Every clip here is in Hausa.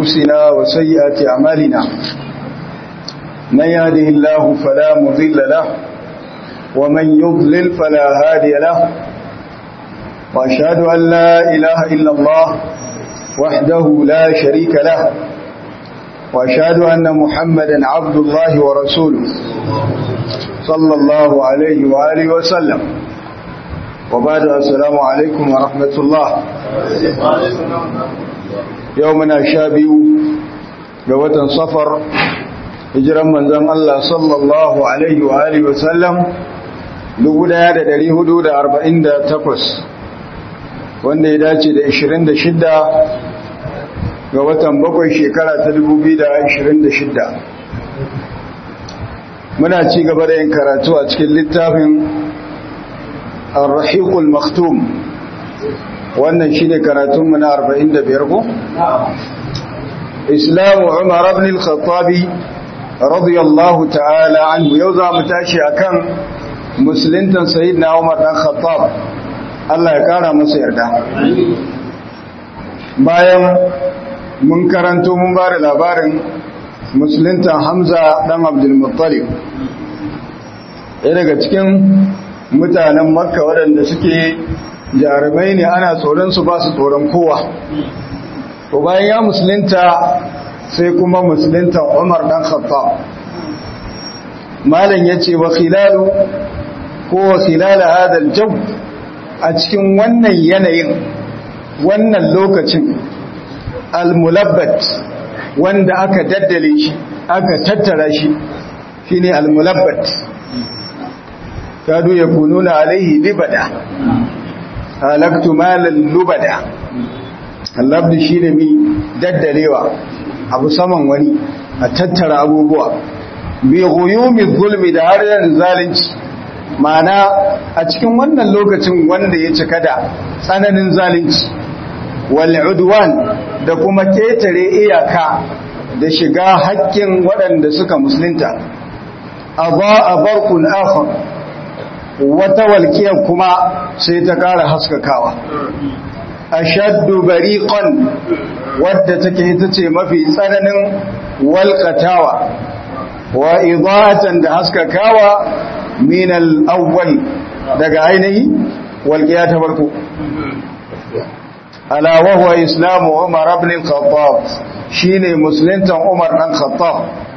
أنفسنا وسيئات أعمالنا من يهده الله فلا مضل له ومن يضلل فلا هادي له وأشهد أن لا إله إلا الله وحده لا شريك له وأشهد أن محمدا عبد الله ورسوله صلى الله عليه وآله وسلم وبعد السلام عليكم ورحمة الله يومنا شابي جوة صفر hijiran manzon Allah sallallahu alaihi wa alihi wasallam 1448 wanda ya dace da 26 ga watan bakwai shekara ta 2026 muna ci gaba da yin karatu a cikin littafin ar-rahiqul maktum wannan shine karatunmu na 45 ko islamu umar ibn al-khattabi radiyallahu ta'ala anhu yau za mu tashi akan musulintan sayyidina Umar dan Khattab Allah ya kara masa yarda bayan mun karanto mun ba da labarin musulintan Hamza dan Abdul Muttalib ɗaya daga cikin mutanen Makka waɗanda suke jarumai ne ana tsoron su ba su tsoron kowa to bayan ya musulunta sai kuma musulunta Umar dan Khattab malam yace wa khilalu ko wa khilala hada aljaw a cikin wannan yanayin wannan lokacin almulabbat wanda aka daddale shi aka tattara shi shine almulabbat kadu yakununa alaihi libada halaktu malal lubada allabdi shine mi daddalewa abu saman wani a tattara abubuwa bi guyumi zulmi da harshen zalunci mana a cikin wannan lokacin wanda ya cika da tsananin zalunci wal udwan da kuma ketare iyaka da shiga haƙƙin waɗanda suka musulunta a barkun akhar wata walƙiyar kuma sai ta ƙara haskakawa ashaddu bariqan wadda take ita ce mafi tsananin walqatawa wa idatan da haskakawa min al-awwal daga ainihi walqiya ta farko ala wa huwa islamu umar ibn al-khattab shine muslimtan umar dan khattab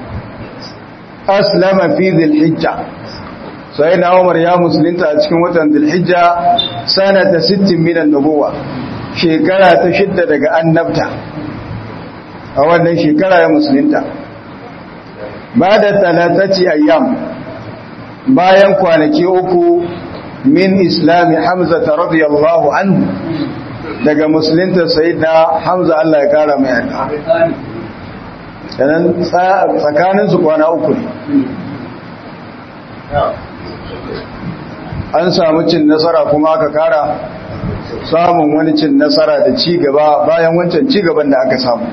aslama fi dhil-hijja sai na umar ya musulunta a cikin watan dhil-hijja sanata 60 min an-nubuwah shekara ta shidda daga annabta a wannan shekara ya musulunta ba da talataci ayyam bayan kwanaki uku min islami hamza ta radiyallahu anhu daga musulunta sayyidina hamza Allah ya kara mai yadda yanan tsakaninsu kwana uku ne an samu cin nasara kuma aka kara samun wani cin nasara da ci gaba bayan wancan ci gaban da aka samu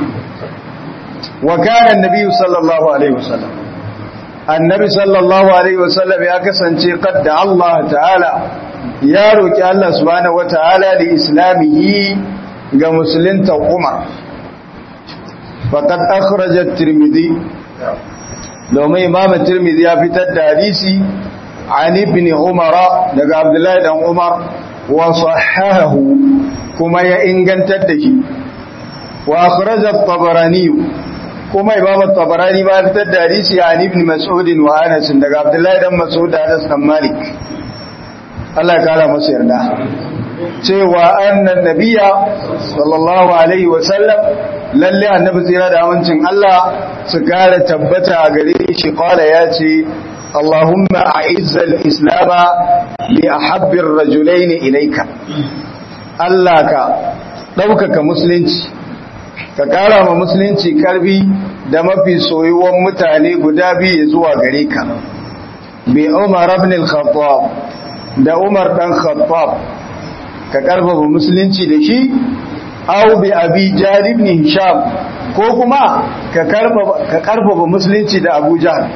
wa kana annabi sallallahu alaihi wasallam annabi sallallahu alaihi wasallam ya kasance qadda Allah ta'ala ya roki Allah subhanahu wataala da islamihi ga musulunta Umar faqad akhraja at-Tirmidhi domin Imam at-Tirmidhi ya fitar da hadisi an ibn Umar daga Abdullahi dan Umar wa sahahahu kuma ya ingantar da shi wa akhraja at-tabarani kuma imam at-tabarani ba fitar da hadisi an ibn mas'ud wa anas daga abdullahi dan mas'ud da anas dan malik Allah ya kara masa yarda cewa annan nabiyya sallallahu alaihi wa sallam lalle annabi tsira da amincin Allah su kara tabbata a gare shi qala ya ce اللهم أعز الإسلام بأحب الرجلين إليك Allah ka ɗaukaka musulunci ka ƙara ma musulunci ƙarfi da mafi soyuwan mutane guda biyu zuwa gare ka bi Umar ibn al-Khattab da Umar dan Khattab ka ƙarfafa musulunci da shi aw bi Abi Jahl ibn Hisham ko kuma ka ƙarfafa musulunci da Abu Jahl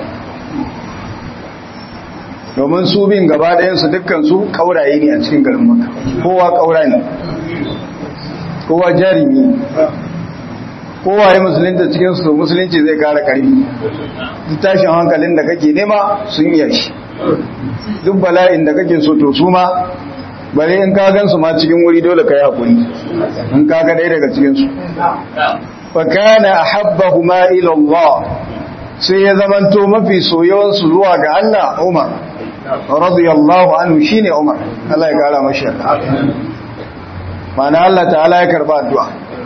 domin su bin gaba ɗayansu dukkansu ƙauraye ne a cikin garin maka kowa ƙaura ne kowa jarimi kowa ya musulunta cikin su musulunci zai kara karfi tashin hankalin da kake nema sun iya shi duk bala'in da kake so to su ma bare in ka gan su ma cikin wuri dole ka yi hakuri in ka ga ɗaya daga cikin su fa kana ahabbahuma ila Allah sai ya zamanto mafi soyawan su zuwa ga Allah Umar radiyallahu anhu shine Umar Allah ya kara mashi mana Allah ta'ala ya karba addu'a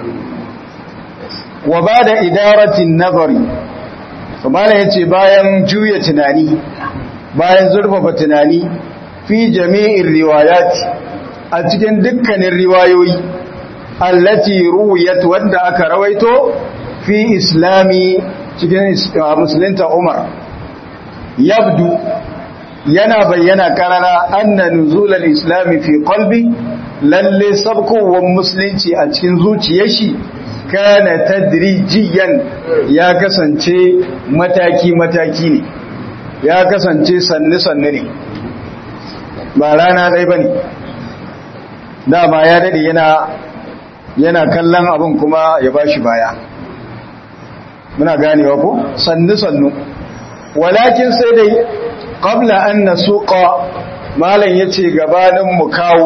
wa bada idaratin nazari to mallan yace bayan juya tunani bayan zurfafa tunani fi jami'in riwayat a cikin dukkanin riwayoyi allati ruwiyat wanda aka rawaito fi islami cikin musulunta Umar yabdu yana bayyana karara anna nuzulal islami fi qalbi lalle sabkowar musulunci a cikin zuciyar shi kana tadrijiyan ya kasance mataki mataki ne ya kasance sannu sannu ne ba rana ɗaya bane dama ya dade yana yana kallon abin kuma ya bashi baya muna ganewa ko sannu sannu walakin sai dai qabla an nasuqa malan yace gabanin mu kawo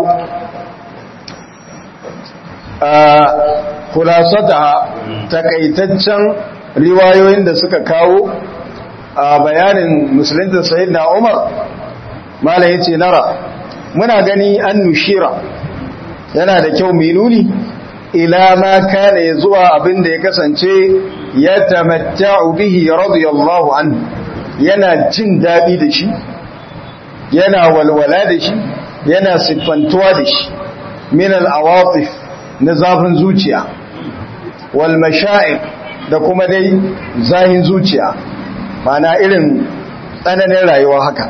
a kulasata takaitaccen riwayoyin da suka kawo a bayanin musulunta sayyidina Umar malan yace nara muna gani an nushira yana da kyau mai nuni ila ma kana zuwa abin da ya kasance ya tamatta'u bihi radiyallahu anhu yana jin daɗi da shi yana walwala da shi yana siffantuwa da shi min al'awatif na zafin zuciya wal masha'ir da kuma dai zahin zuciya mana irin tsananin rayuwa haka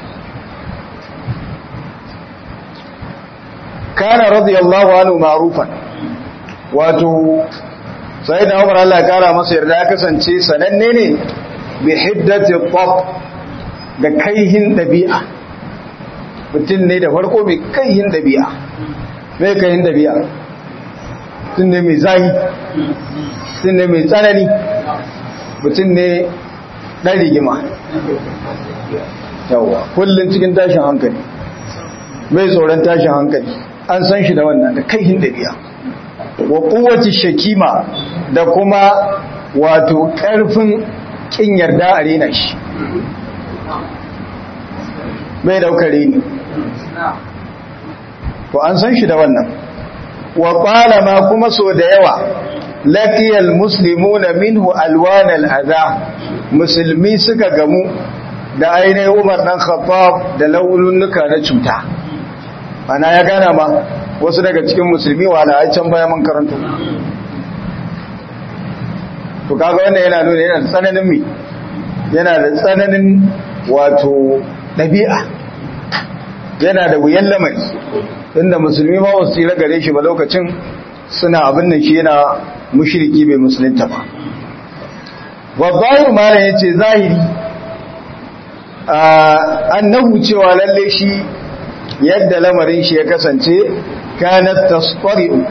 kana radiyallahu anhu ma'rufan wato sai da Umar Allah ya kara masa yarda ya kasance sananne ne bi hiddati tab da kaihin dabi'a mutum ne da farko mai kaihin dabi'a mai kaihin dabi'a mutum ne mai zahi mutum ne mai tsanani mutum ne ɗan rigima yawa kullum cikin tashin hankali mai tsoron tashin hankali an san shi da wannan da kaihin dabi'a wa kowace shakima da kuma wato ƙarfin kin yarda a rena shi bai daukare ni to an san shi da wannan wa qala ma kuma so da yawa laqiyal muslimuna minhu alwan al'adha musulmi suka gamu da ainihin Umar dan Khattab da laulunuka na cuta ana ya gana ma wasu daga cikin musulmi wala ai can baya man karanto to kaga wannan yana nuna yana da tsananin mi yana da tsananin wato ɗabi'a yana da wuyan lamari inda musulmi ma wasu tsira gare shi ba lokacin suna abin da shi yana mushriki bai musulunta ba babbar mara ya ce zahiri annahu cewa lalle shi yadda lamarin shi ya kasance kanat tasfari'u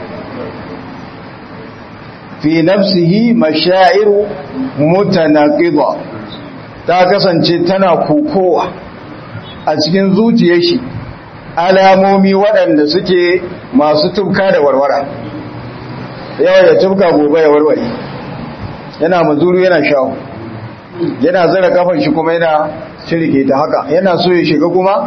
fi nafsihi mashairu mutanaqida ta kasance tana kokowa a cikin zuciyar shi alamomi waɗanda suke masu tubka da warwara yawa ya tubka gobe ya warware yana mazuru yana shawo yana zara kafan shi kuma yana shirke ta haka yana so ya shiga kuma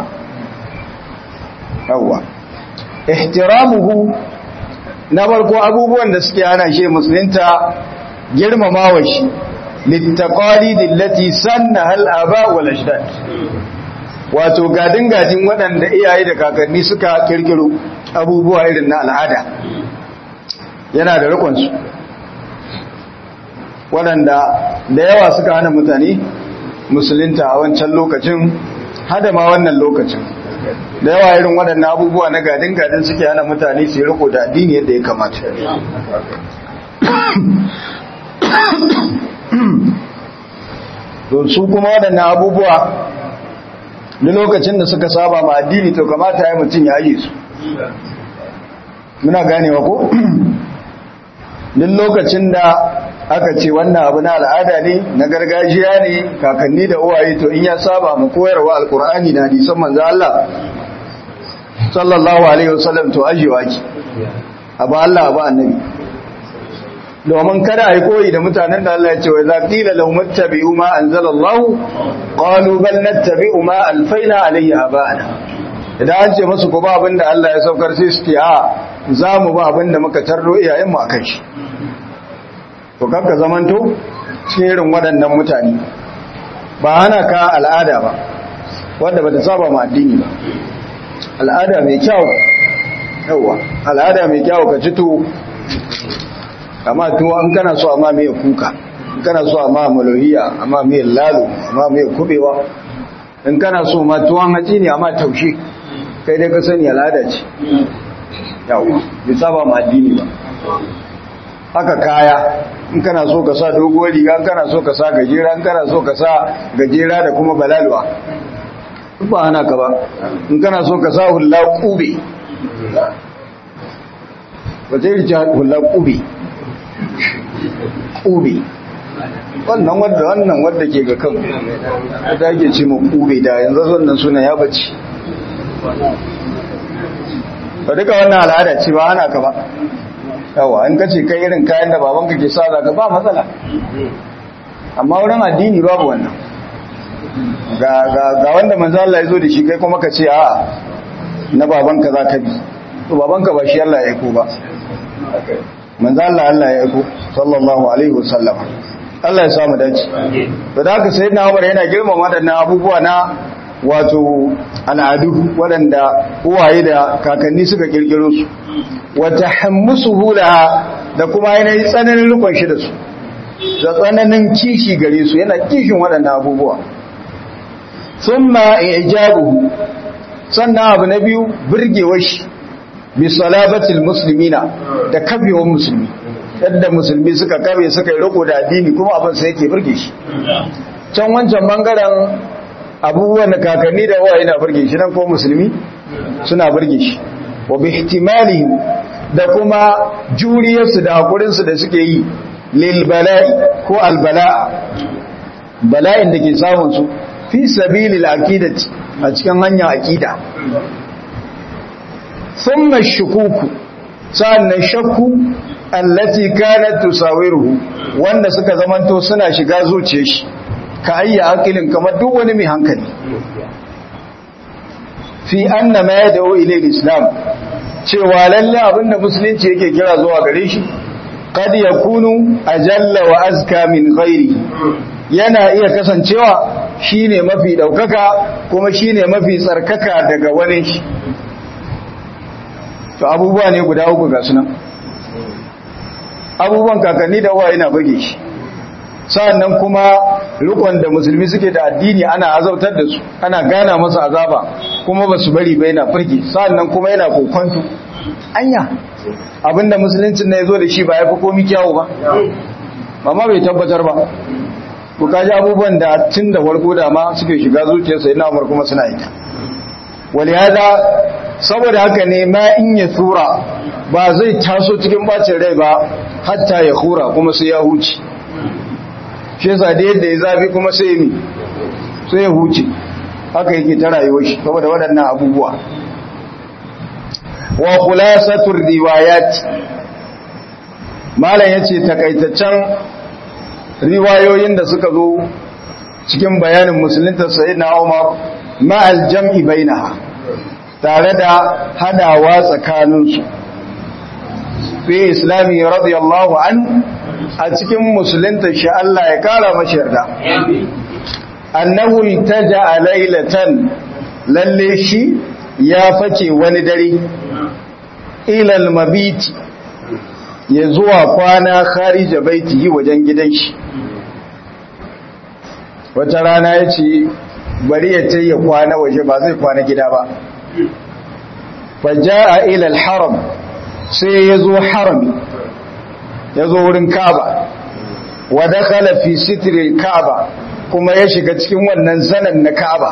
yawwa ihtiramuhu na farko abubuwan da suke hana shi musulunta girmamawa shi littaqalid allati sanna hal aba wal ajdad wato gadin gadin waɗanda iyaye da kakanni suka kirkiro abubuwa irin na al'ada yana da rikon su waɗanda da yawa suka hana mutane musulunta a wancan lokacin hada ma wannan lokacin da yawa irin waɗannan abubuwa na gadin-gadin suke hana mutane su yi riko da addini yadda ya kamata to su kuma waɗannan abubuwa da lokacin da suka saba ma addini to kamata ya mutum ya yi su muna ganewa ko duk lokacin da aka ce wannan abu na al'ada ne na gargajiya ne kakanni da uwaye to in ya saba mu koyarwa alkur'ani da hadisan manzo Allah sallallahu alaihi wasallam to ajewa ki abu Allah abu annabi domin kada a yi koyi da mutanen da Allah ya ce wa za qila lahum ittabi'u ma anzalallahu qalu bal nattabi'u ma alfaina alayhi aba'ana idan an ce musu ku ba abin da Allah ya saukar sai su ce a za mu ba abin da muka tarro iyayen mu akan shi to kanka zamanto cikin irin waɗannan mutane ba hana ka al'ada ba wanda bata saba ma addini ba al'ada mai kyau yawa al'ada mai kyau ka ci tuwo amma tuwo an kana so amma mai kuka in kana so amma malohiya amma mai lalo amma mai kubewa in kana so ma tuwon haji ne amma taushe kai dai ka sani al'ada ce yawa bai saba ma addini ba haka kaya in kana so ka sa doguwar riga in kana so ka sa gajera in kana so ka sa gajera da kuma balalwa ba hana ka ba in kana so ka sa hula kube ba zai rike hula kube kube wannan wadda wannan wadda ke ga kan da ake ce mu kube da yanzu wannan suna ya bace ba duka wannan al'ada ce ba hana ka ba yawa in kace kai irin kayan da babanka ke sa zaka ba matsala amma wurin addini babu wannan ga ga ga wanda manzo Allah ya zo da shi kai kuma ka ce a na babanka zaka bi to babanka ba shi Allah ya aiko ba manzo Allah Allah ya aiko sallallahu alaihi wasallam Allah ya samu dace to da haka sayyidina Umar yana girmama wadannan abubuwa na wato al'adu waɗanda uwaye da kakanni suka kirkiro su wata hammusu hula da kuma yanayi tsananin rukun shi da su da tsananin kishi gare su yana kishin waɗannan abubuwa sun ma ijabu sannan abu na biyu birgewar shi bi salabatil muslimina da kafewar musulmi yadda musulmi suka kabe suka yi riko da addini kuma abin sai yake birge shi can wancan bangaren abubuwan da kakanni da waye na burge shi nan ko musulmi suna burge shi wa bi ihtimali da kuma juriyarsu da hakurinsu da suke yi lil bala'i ko al bala'a bala'in da ke samun su fi sabilil aqidati a cikin hanya aqida thumma shukuku sannan shakku allati kanat tusawiruhu wanda suka zamanto suna shiga zuciyar shi ka ayya aqilin kamar duk wani mai hankali fi anna ma yad'u ila islam cewa lalle abinda musulunci yake kira zuwa gare shi qad yakunu ajalla wa azka min ghairi yana iya kasancewa shine mafi daukaka kuma shine mafi tsarkaka daga wani shi to abubuwa ne guda uku ga sunan abubuwan kakanni da uwa yana burge shi sa'annan kuma rukun da musulmi suke da addini ana azautar da su ana gana masa azaba kuma ba su bari ba yana firgi sa'annan kuma yana kokonto anya abinda musuluncin na ya zo da shi ba ya fi komi kyawu ba amma bai tabbatar ba ku kaji abubuwan da tun da farko da ma suke shiga zuciyarsa yana umar kuma suna ita wali hada saboda haka ne ma in ya tura ba zai taso cikin bacin rai ba hatta ya hura kuma sai ya huce shi yasa da yadda ya zafi kuma sai mi sai ya huce haka yake ta rayuwar shi saboda waɗannan abubuwa wa khulasatur riwayat malam yace takaitaccen riwayoyin da suka zo cikin bayanin musulunta sayyidina Umar ma'al jam'i bainaha tare da hadawa tsakaninsu fi islami radiyallahu anhu a cikin musulunta shi Allah ya kara mashi yarda annahu taja laylatan lalle shi ya fake wani dare ilal mabiti ya zuwa kwana kharija baitihi wajen gidan shi wata rana ya ce bari ya ce ya kwana waje ba zai kwana gida ba faja'a ilal haram sai ya zo harami ya zo wurin kaba wa dakhala fi sitril kaba kuma ya shiga cikin wannan zanen na kaba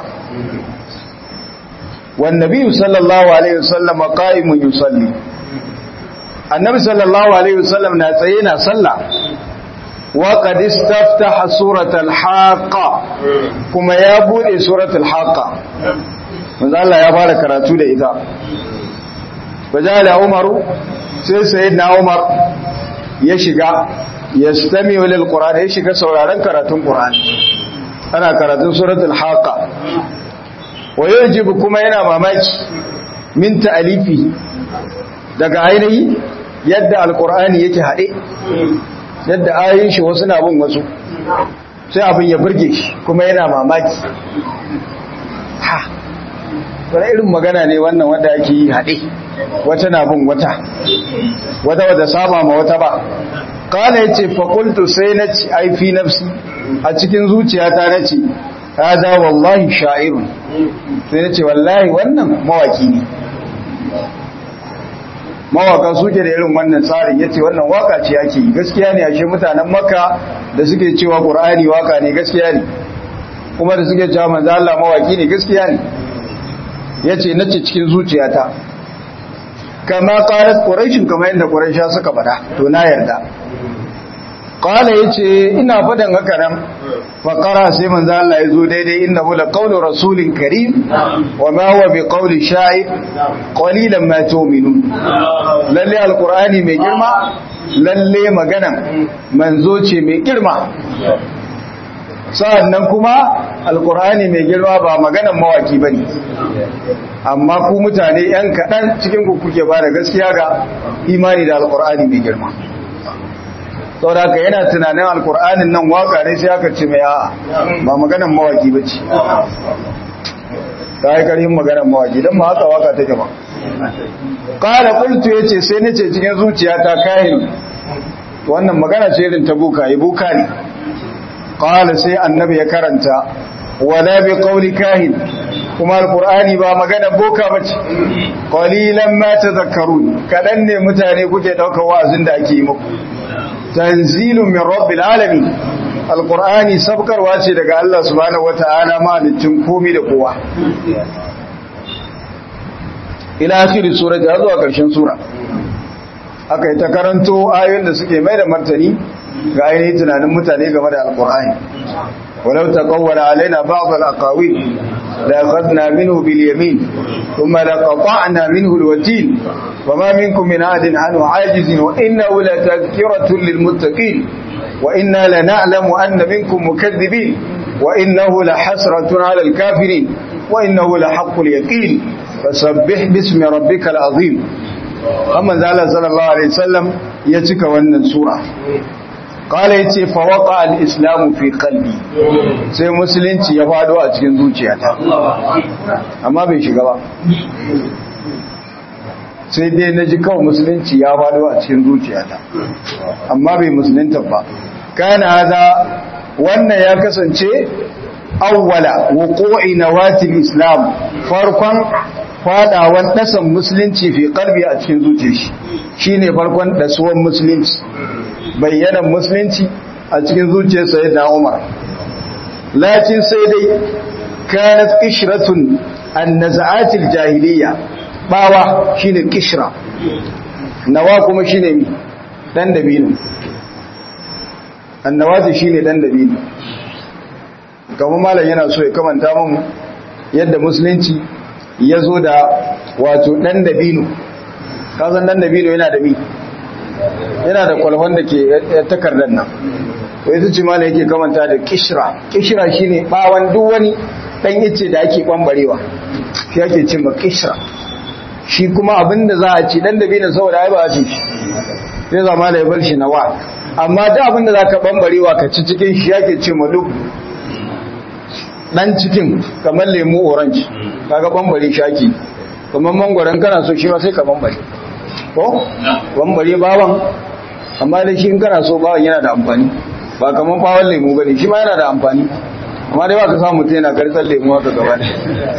wan nabiyyu sallallahu alaihi wasallam qa'imun yusalli annabi sallallahu alaihi wasallam na tsaye na sallah wa qad istaftaha suratul haqa kuma ya bude suratul haqa manzo Allah ya fara karatu da ita fajala umaru sai sayyidina umar ya shiga yastami lil qur'an ya shiga sauraron karatun qur'ani ana karatun suratul haqa wa yajibu kuma yana mamaki min ta'alifi daga ainihi yadda alqur'ani yake hade yadda ayoyin shi wasu na bin wasu sai abin ya burge shi kuma yana mamaki ha wani irin magana ne wannan wanda ake yi haɗe wata na bin wata wata wata saba ma wata ba kala ya ce fakultu sai na ci aifi nafsi a cikin zuciyata na ce haza wallahi sha'irun sai na ce wallahi wannan mawaki ne mawaka suke da irin wannan tsarin yace wannan waka ce ake yi gaskiya ne ashe mutanen makka da suke cewa qur'ani waka ne gaskiya ne kuma da suke cewa manzo Allah mawaki ne gaskiya ne yace nace cikin zuciyata kama qalat quraish kamar yadda quraisha suka fada to na yarda qala yace ina fadan haka nan fa qara sai manzo Allah yazo daidai innahu la qawlu rasulin karim wa ma huwa bi qawli sha'ir qalilan ma tu'minun lalle alqur'ani mai girma lalle magana manzo ce mai girma sa'annan kuma alqur'ani mai girma ba maganan mawaki bane amma ku mutane yan kadan cikin ku kuke ba da gaskiya ga imani da alqur'ani mai girma saboda haka yana tunanin alkur'anin nan waka ne sai aka ce mai a'a ba maganan mawaki ba ce ta yi karhin maganan mawaki don ma haka waka take ba ƙara ƙultu ya ce sai nace cikin zuciya ta kayan wannan magana ce irin ta buka yi buka ne ƙala sai annabi ya karanta wala bi qawli kahin kuma alqur'ani ba magana boka bace qalilan ma tadhakkarun kadan ne mutane kuke daukar wa'azin da ake yi muku tanzilun min rabbil alamin alqur'ani sabkarwa ce daga Allah subhanahu wataala malicin komai da kowa ila akhir sura da zuwa karshen sura aka yi ta karanto ayoyin da suke mai da martani ga ainihin tunanin mutane game da alqur'ani ولو تقول علينا بعض الأقاويل لأخذنا منه باليمين ثم لقطعنا منه الوتين وما منكم من عاد عنه عاجز وإنه لتذكرة للمتقين وإنا لنعلم أن منكم مكذبين وإنه لحسرة على الكافرين وإنه لحق اليقين فسبح باسم ربك العظيم أما زال صلى الله عليه وسلم يتك ونن سورة قال yace fa waqa al-islam fi qalbi sai musulunci ya fado a cikin zuciyata amma bai shiga ba sai dai naji kawai musulunci ya fado a cikin zuciyata amma bai musulunta ba kana hada wannan ya kasance awwala wuqu'i nawatil islam farkon fadawan dasan musulunci fi qalbi a cikin zuciyar shi shine farkon dasuwan musulunci bayyanan musulunci a cikin zuciyar sayyidina Umar lakin sai dai kanat qishratun an-naz'atil jahiliya bawa shine qishra nawa kuma shine mi dan dabino annawazi shine dan dabino kamar malam yana so ya kamanta mun yadda musulunci ya zo da wato dan dabino kasan dan dabino yana da mi yana da kwalhon da ke takardar nan wai su ce malam yake kamanta da kishra kishra shine bawan duk wani dan ice da ake kwambarewa shi ake cin ma kishra shi kuma abinda za a ci dan dabino saboda ai ba a ci shi sai zama da ya bar shi nawa amma da abinda za ka bambarewa ka ci cikin shi yake ce ma duk dan cikin kamar lemu orange kaga bambare shaki kamar mangwaron kana so shi ma sai ka bambare ko bambare bawan amma da shi in kana so bawan yana da amfani ba kamar bawon lemu bane shi ma yana da amfani amma dai ba ka samu mutum yana kartsar lemu haka gaba da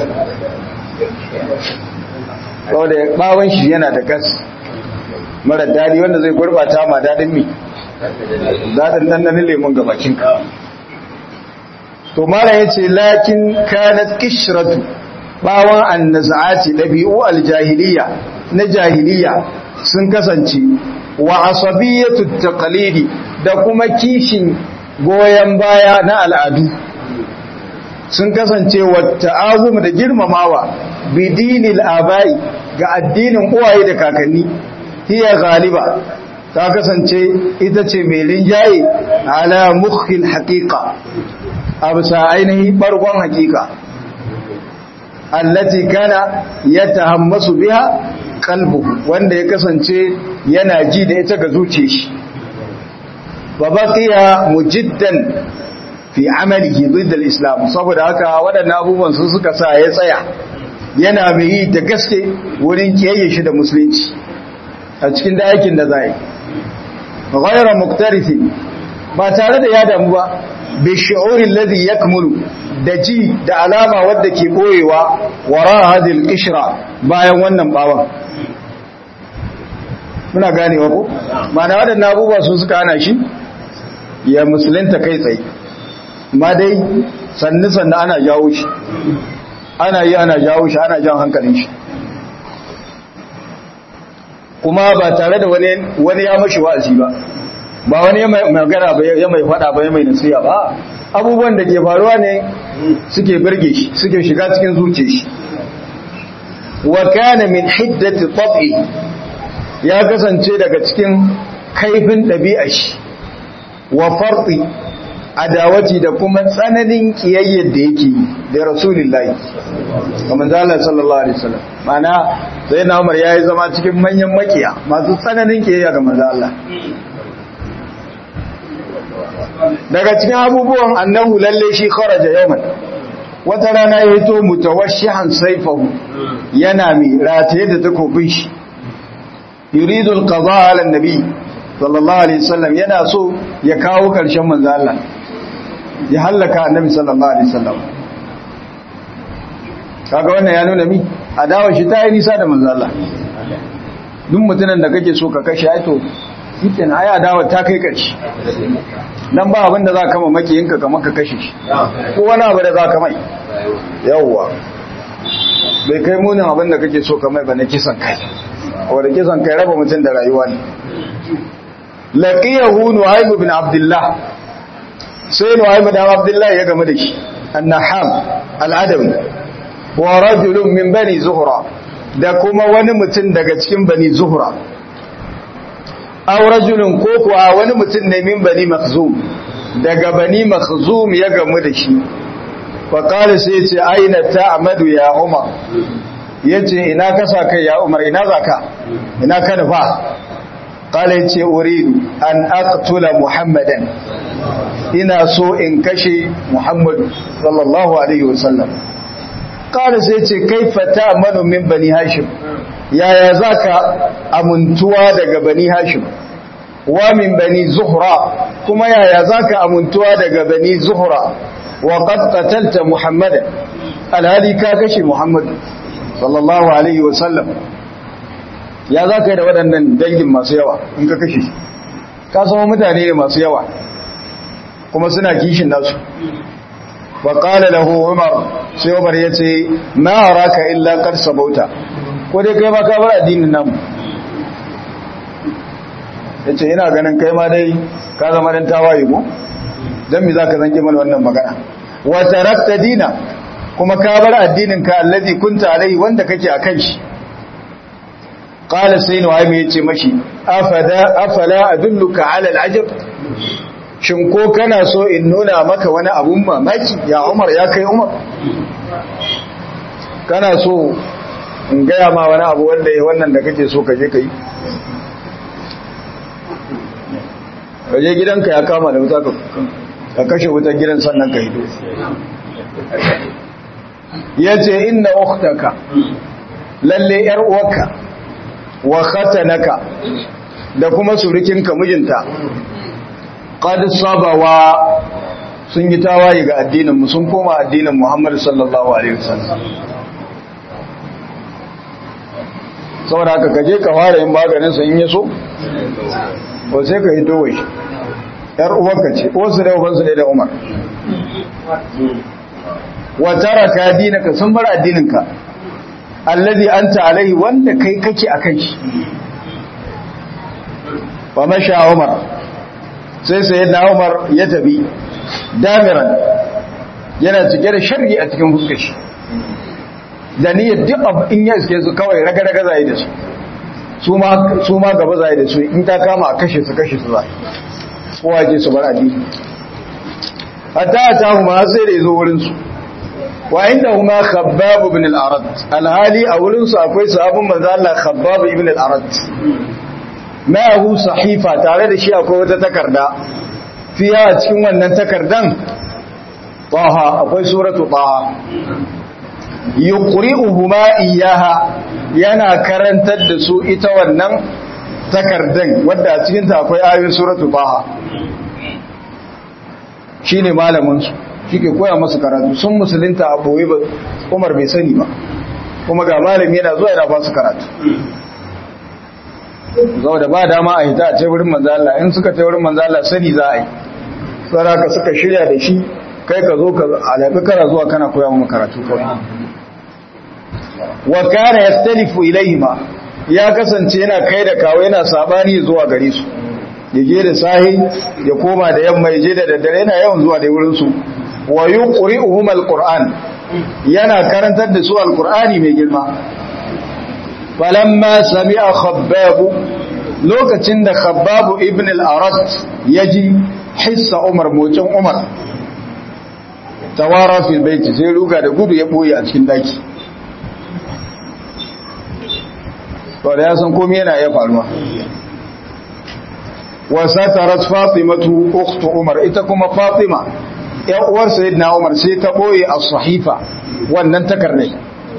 saboda bawon shi yana da gas mara dadi wanda zai gurbata ma dadin mi dadin dandanin lemun gabakin ka to mala yace lakin kanat kishratu bawan annazati dabi'u aljahiliya na jahiliya sun kasance wa asabiyatu taqlidi da kuma kishin goyon baya na al'adu sun kasance wata azum da girmamawa bidinil abai ga addinin uwaye da kakanni hiya galiba ta kasance ita ce mai linjaye ala mukhil haqiqa a bisa ainihin bargon haqiqa allati kana yatahammasu biha qalbu wanda ya kasance yana ji da ita ga zuciyar shi wa baqiya mujiddan fi amalihi ضد al-islam saboda haka waɗannan abubuwan su suka sa ya tsaya yana mai yi da gaske wurin kiyaye shi da musulunci a cikin da aikin da zai ghayra muqtarifi ba tare da ya damu ba bi shu'uri alladhi yakmulu da ji da alama wadda ke boyewa wara hadhihi al-qishra bayan wannan bawan muna ganewa ko ma'ana waɗannan abubuwa su suka hana shi ya musulunta kai tsaye ma dai sannu sannu ana jawo shi ana yi ana jawo shi ana jan hankalin shi kuma ba tare da wani ya mashi wa'azi ba ba wani ya magana ba ya mai fada ba ya mai nasiya ba abubuwan da ke faruwa ne suke birge shi suke shiga cikin zuciya shi wa kana min hiddati tab'i ya kasance daga cikin kaifin ɗabi'a shi wa farɗi adawati da kuma tsananin kiyayyar da yake da rasulullahi kamar zalar sallallahu alaihi wasallam mana sai na umar ya yi zama cikin manyan makiya masu tsananin kiyayya ga manzo Allah daga cikin abubuwan annahu lalle shi kharaja yawman wata rana ya hito mutawashshihan saifahu yana mai rataye da takobin shi yuridu alqada ala annabi sallallahu alaihi wasallam yana so ya kawo karshen manzo Allah ya hallaka annabi sallallahu alaihi wasallam kaga wannan ya nuna mi adawa shi ta yi nisa da manzo Allah duk mutumin da kake so ka kashe ai to shikin ai adawa ta kai karshe nan ba abin da za ka mamaki yinka kamar ka kashe shi ko wani abu da za ka mai yawwa bai kai munin abin da kake so ka mai ba na kisan kai wadda kisan kai raba mutum da rayuwa ne laqiyahu nu'aym ibn abdullah sai nu'aym ibn abdullah ya game da shi annaham al-adawi wa rajulun min bani zuhra da kuma wani mutum daga cikin bani zuhra aw rajulun ko kuwa wani mutum ne min bani makhzum daga bani makhzum ya gamu da shi fa qala sai ce aina ta'madu ya umar yace ina ka sa kai ya umar ina zaka ina ka nufa qala yace uridu an aqtula muhammadan ina so in kashe muhammadu sallallahu alaihi wasallam qala sai ce kaifa ta'manu min bani hashim yaya zaka amuntuwa daga bani hashim wa min bani zuhra kuma yaya zaka amuntuwa daga bani zuhra wa qad qatalta muhammadan alhali ka kashe muhammadu sallallahu alaihi wa sallam ya zaka yi da waɗannan dangin masu yawa in ka kashe ka sama mutane ne masu yawa kuma suna kishin nasu wa qala lahu umar sai umar yace ma araka illa qad sabauta ko dai kai ma ka bar addinin namu yace ina ganin kai ma dai ka zama dan tawaye ko dan me zaka zanke mana wannan magana wa tarakta dina kuma ka bar addinin ka allazi kunta alai wanda kake akan shi qala sayyid wa mai yace mashi afada afala adulluka ala alajab shin ko kana so in nuna maka wani abun mamaki ya umar ya kai umar kana so in gaya ma wani abu wanda ya wannan da kake so kaje ka yi kaje gidanka ya kama da wuta ka kashe wutar gidan sannan ka hido ya ce inna uktaka lalle yar uwarka wa khatanaka da kuma surukinka mijinta qad sabawa sun yi tawaye ga addinin mu sun koma addinin Muhammad sallallahu alaihi wasallam saboda haka kaje ka fara yin maganin sa in yaso ko sai ka hito wai yar uwarka ce wasu da ubansu ne da Umar wa taraka dinaka sun bar addininka allazi anta alaihi wanda kai kake akan shi wa masha Umar sai sayyidina Umar ya tabi damiran yana cike da sharri a cikin fuskar shi da niyyar duk abu in ya iske su kawai raga-raga zai da su su ma gaba zai da su in ta kama a kashe su kashe su zai kowa ke su bar addini hatta a ta huma sai da ya zo wurinsu wa inda huma khabbab ibn al-arad alhali a wurinsu akwai sahabin manzo Allah khabbab ibn al-arad ma'ahu sahifa tare da shi akwai wata takarda fiya a cikin wannan takardan taha akwai suratu taha yuqri'uhuma iyyaha yana karantar da su ita wannan takardan wadda a cikin ta akwai ayoyin suratu taha shine malamin su shike koya musu karatu sun musulunta a boye ba Umar bai sani ba kuma ga malami yana zuwa yana ba su karatu zau da ba dama a hita a ce wurin manzo Allah in suka ce wurin manzo Allah sani za a yi saraka suka shirya da shi kai ka zo ka alaƙi kana zuwa kana koya mu karatu kawai wa kana yastalifu ilayhima ya kasance yana kai da kawo yana sabani zuwa gare su ya je da sahi ya koma da yamma ya je da daddare yana yawan zuwa da wurin su wa yuqri'uhum alquran yana karantar da su alqurani mai girma falamma sami'a khabbab lokacin da khabbab ibn al-arad yaji hissa umar mocin umar tawara fil baiti sai ruga da gudu ya boye a cikin daki to da ya san komai yana iya faruwa wa satarat fatimatu ukhtu umar ita kuma fatima ya uwar sayyidina umar sai ta boye as-sahifa wannan takardai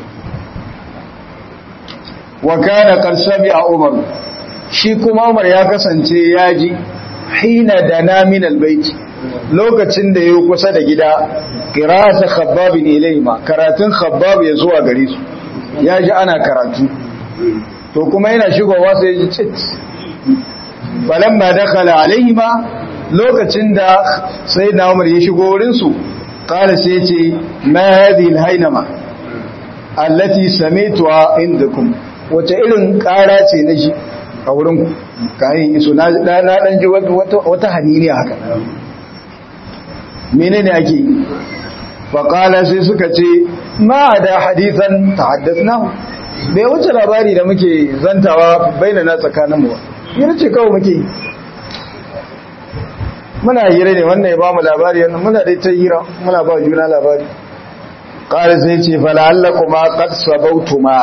wa kana qad sami'a umar shi kuma umar ya kasance ya ji hina dana min albayt lokacin da yayi kusa da gida qira'at khabbab ilayma karatun khabbab ya zuwa gare su ya ji ana karatu to kuma yana shigowa sai ya ji cit falamma dakhala alaihima lokacin da sayyidina umar ya shigo wurin su qala sai ya ce ma hadhihi alhaynama allati sami'tuha indakum wace irin ƙara ce na shi a wurin kayan iso na ɗan ji wata haniniya haka mene ne ake faƙala sai suka ce ma da hadithan ta haddas na bai wuce labari da muke zantawa baina na tsakaninmu ba yana ce kawai muke muna hira ne wannan ya ba mu labari wannan muna dai ta hira muna ba juna labari ƙari sai ce fala'alla kuma ƙad sabautuma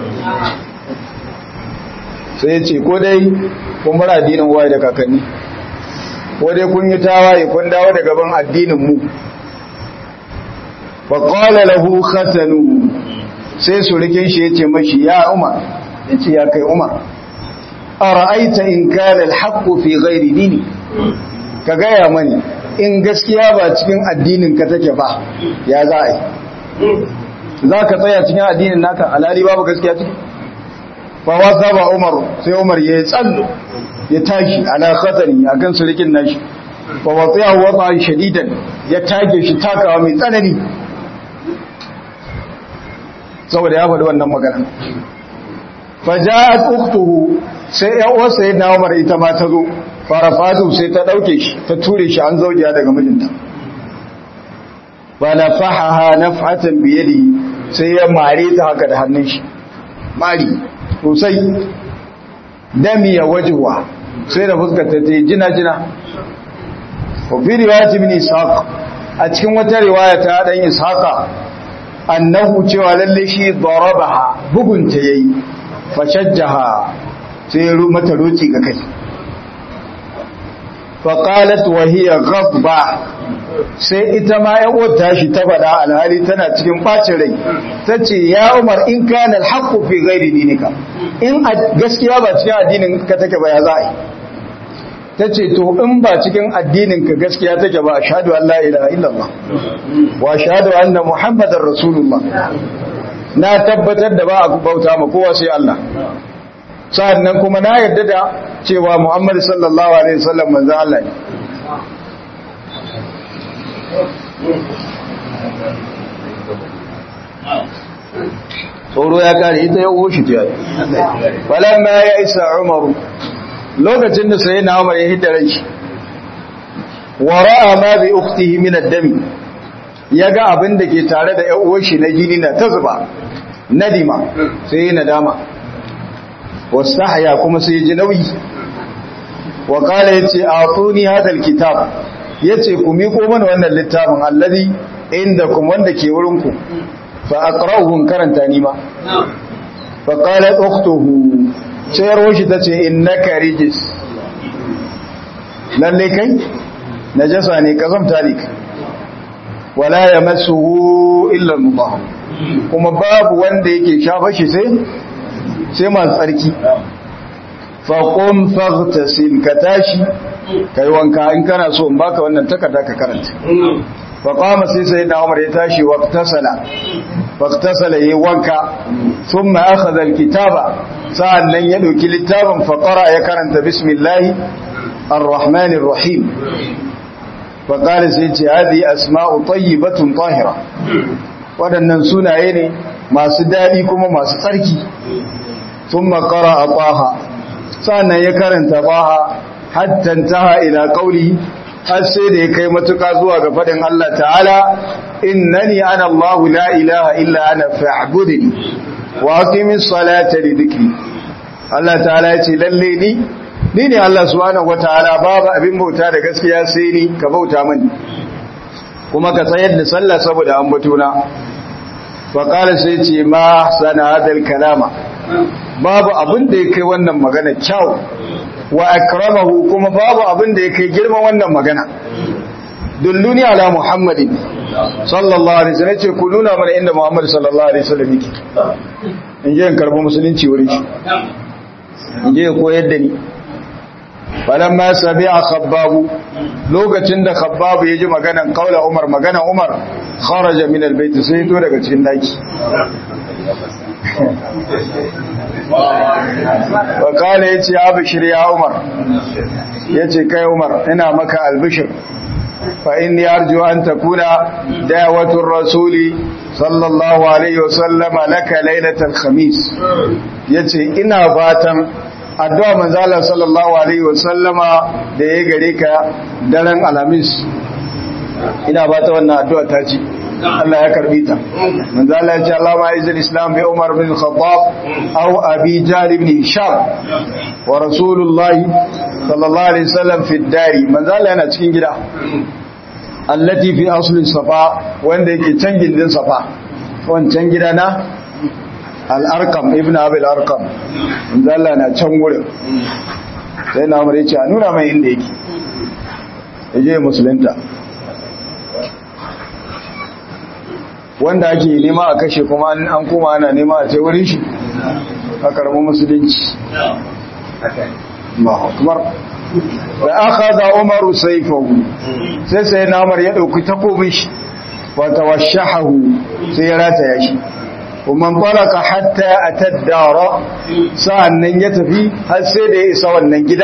sai ce ko dai kun bar addinin waye da kakanni ko dai kun yi tawaye kun dawo da gaban addinin mu fa qala lahu khatanu sai surikin shi yace mashi ya umar yace ya kai umar ara'aita in kana alhaq fi ghairi dini ka gaya mani in gaskiya ba cikin addinin ka take ba ya za a yi za ka tsaya cikin addinin naka alali babu gaskiya ciki fawasa ba umar sai umar ya tsallo ya tashi ala khatari akan surikin nashi fa wasiya wata shadidan ya tage shi takawa mai tsanani saboda ya faɗi wannan magana faja'at ukhtuhu sai ya uwarsa ya umar ita ma ta zo farafatu sai ta dauke shi ta ture shi an zaujiya daga mijinta fa nafahaha naf'atan bi yadihi sai ya mare ta haka da hannun shi mari sosai dami ya wajewa sai da fuskata ta yi jina-jina wafi riwayat ibn ishaq a cikin wata riwaya ta dan ishaqa annahu cewa lalle shi darabaha bugunta yayi fashajjaha sai ya mata roci ga kai faqalat wa hiya ghadba sai ita ma ya wata shi ta faɗa alhali tana cikin ɓacin rai ta ce ya umar in kana alhaqqu fi ghairi dinika in gaskiya ba cikin addinin ka take ba ya za a yi ta ce to in ba cikin addinin ka gaskiya take ba ashhadu an la ilaha illallah wa ashhadu anna muhammadar rasulullah na tabbatar da ba a bauta ma kowa sai Allah sa'annan kuma na yarda da cewa muhammad sallallahu alaihi wasallam manzo Allah ne tsoro ya kare ita ya oshi ta yi falamma ya isa umaru lokacin da sai na umar ya hidda rai wa ra'a ma bi ukhtihi min ad-dami yaga abin da ke tare da ƴan uwan shi na jini na ta zuba nadima sai ya nadama wastahya kuma sai ya ji nauyi wa qala yace atuni hadha al-kitab yace ku miko mana wannan littafin alladhi indakum wanda ke wurin ku fa aqra'uhu karanta ni ma fa qalat ukhtuhu sai roshi tace innaka rijis lalle kai najasa ne kazamta ne wala yamassuhu illa al-mutahhar kuma babu wanda yake shafa shi sai sai masu tsarki faƙon fagtasil ka tashi ka yi wanka in kana so in baka wannan takarda ka karanta faƙama sai sai na umar ya tashi waktasala waktasala ya yi wanka sun ma'aka zalkitaba sa'an nan ya ɗauki littafin faƙara ya karanta bismillahi arrahmanir rahim faƙari sai ce hadi asma'u tayyibatun tahira waɗannan sunaye ne masu daɗi kuma masu tsarki sun makara a ƙwaha sannan ya karanta ƙwaha hattantaha ila ƙauli har sai da ya kai matuƙa zuwa ga faɗin Allah ta'ala innani ana Allahu la ilaha illa ana fa'budni wa aqimis salata li dhikri Allah ta'ala ya ce lalle ni ni ne Allah subhanahu wataala babu abin bauta da gaskiya sai ni ka bauta mani kuma ka tsayar da sallah saboda ambatona faƙalar sai ce ma sana hadal kalama babu abin da ya kai wannan magana kyau wa akramahu kuma babu abin da ya kai girman wannan magana dulluni ala muhammadin sallallahu alaihi wasallam ce ku nuna mana inda muhammad sallallahu alaihi wasallam yake in je in karbi musulunci wurin shi in je koyar da ni falamma sabi'a khabbabu lokacin da khabbabu yaji maganan kaula umar maganan umar kharaja min albayt sai to daga cikin daki wa kana yace abshir ya umar yace kai umar ina maka albishir fa inni arju an takuna da'watur rasuli sallallahu alaihi wasallam laka lailatal khamis yace ina fatan addu'a manzala sallallahu alaihi wasallama da ya gare ka daren alamis ina ba ta wannan addu'a ta ce Allah ya karbi ta manzala ya ce Allah ma izin islam bai umar bin khattab au abi jari bin hisham wa rasulullahi sallallahu alaihi wasallam fi dari manzala yana cikin gida allati fi asli safa wanda yake can gindin safa wancan gida na al'arkam ibn abil arkam inda Allah na can wurin sai na amur ce a nuna mai inda yake ya je musulunta wanda ake nema a kashe kuma an kuma ana nema a ce wurin shi a karbi musulunci da aka da umaru saifahu sai sai na amur ya ɗauki takobin shi wata washahahu sai ya rataya shi ومن طلق حتى أتى الدار سأنن يتفي هل سيد إسا ونن جدا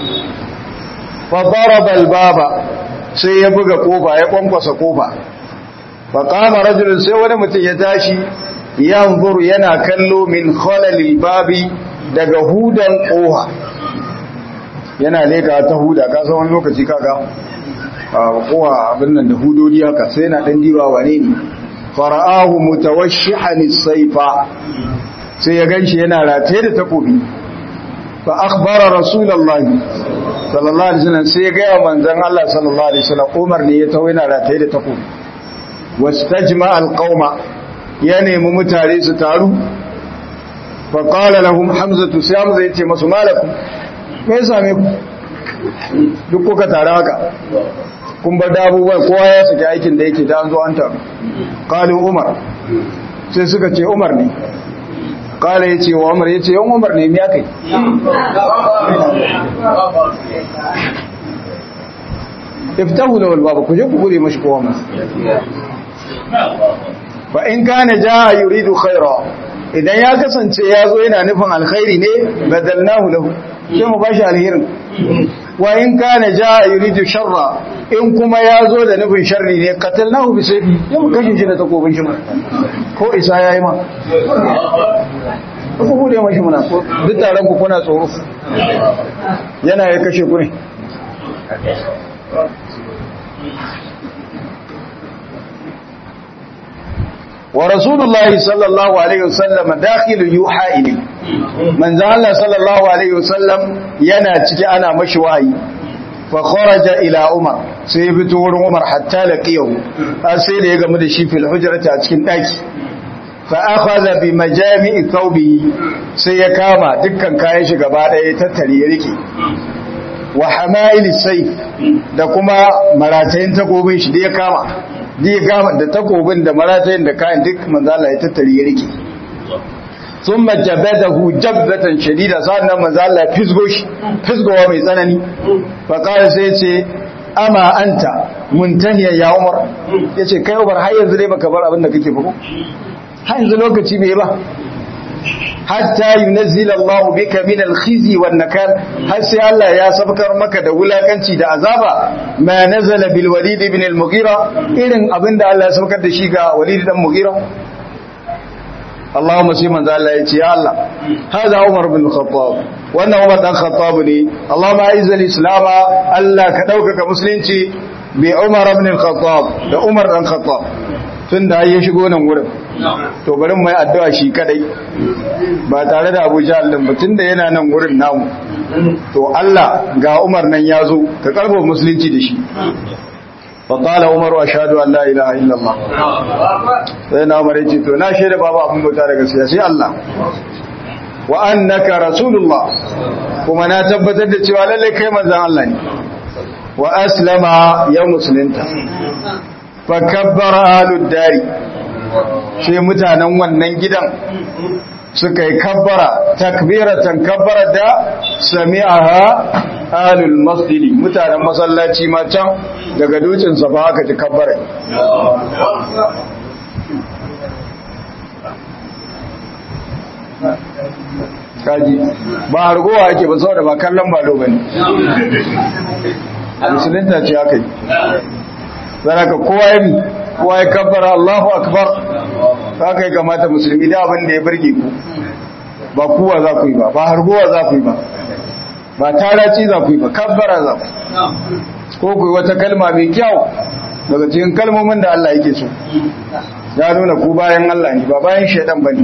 فضرب الباب سيبقى قوبا يقومقص قوبا فقام رجل سيوان متيتاشي ينظر ينا كلو من خلل الباب daga hudan koha yana leka ta huda ka san wani lokaci kaga kowa abin nan da hudodi haka sai na dan diba wane ne fara'ahu mutawashshihan as-sayfa sai ya ganshi yana rataye da takobi fa akhbara rasulullahi sallallahu alaihi wasallam sai ya ga manzon Allah sallallahu alaihi wasallam Umar ne ya tawo yana rataye da takobi wastajma al-qauma ya nemi mutare su taru fa qala lahum hamzatu sai hamza yace masu malakum me yasa me ku duk kuka tare haka kun bar abubuwan kowa ya saki aikin da yake da an zo an taru kalin umar sai suka ce umar ne kala ya ce wa umar ya ce yan umar ne ya kai iftahu da walbaba ku je ku gure mashi kowa masu ba in kana ja yuridu khaira idan ya kasance ya zo yana nufin alkhairi ne badalnahu lahu sai mu bashi alherin wa in kana jaa yuridu sharra in kuma ya zo da nufin sharri ne qatalnahu bi sayfi sai mu kashe shi da takobin shi ko isa yayi ma ku bude mashi muna ko duk taron ku kuna tsoro yana ya kashe ku ne wa rasulullahi sallallahu alaihi wasallam dakhilu yuha ilayhi manzo Allah sallallahu alaihi wasallam yana ciki ana mashi wahayi fa kharaja ila umar sai fito wurin umar hatta laqiyahu har sai da ya gamu da shi fil hujrati a cikin daki fa akhadha bi majami'i thawbihi sai ya kama dukkan kayan shi gaba daya tattare ya rike wa hamail sayf da kuma maratayin takobin shi da ya kama da ya kama da takobin da maratayin da kayan duk manzo Allah ya tattare ya rike ثم جبده جبة شديدة سألنا مزالة فزقوش فزقوا mai tsanani فقال سيتي أما أنت منتهيا يا عمر yace kai Umar har yanzu dai baka bar abin da kake ba har yanzu lokaci bai ba hatta yunazzil Allah bika min al-khizi wan nakal har sai Allah ya sabkar maka da wulakanci da azaba ma nazala bil Walid ibn al-Mughira irin abinda Allah ya sabkar da shi ga Walid dan Mughira Allahumma sai manzo Allah ya ce ya Allah hada Umar bin Khattab wannan Umar dan Khattab ne Allahumma aiz al-islam Allah ka dauka musulunci bi Umar ibn Khattab da Umar dan Khattab tunda ya shigo nan wurin to bari mu yi addu'a shi kadai ba tare da Abu Jahl din ba tunda yana nan wurin namu to Allah ga Umar nan ya zo ka karbo musulunci da shi فقال عمر اشهد ان لا اله الا الله sai na umar yace to na shaida babu abin bauta daga gaskiya sai Allah wa annaka rasulullah kuma na tabbatar da cewa lalle kai manzon Allah ne wa aslama ya musulunta fa kabbara ahlud dari sai mutanen wannan gidan suka yi kabbara takbiratan kabbara da sami'aha ahlul masjidi mutanen masallaci ma can daga dutsen sa ba aka ji kabbara kaji ba hargowa ake ba saboda ba kallon balo bane musulunta ce aka yi zaraka kowa yi kowa ya kabbara Allahu akbar haka ya kamata musulmi da abin da ya burge ku ba kuwa za ku yi ba ba hargowa za ku yi ba ba taraci za ku yi ba kabbara za ku ko ku yi wata kalma mai kyau daga cikin kalmomin da Allah yake so ya nuna ku bayan Allah ne ba bayan shaidan ba ne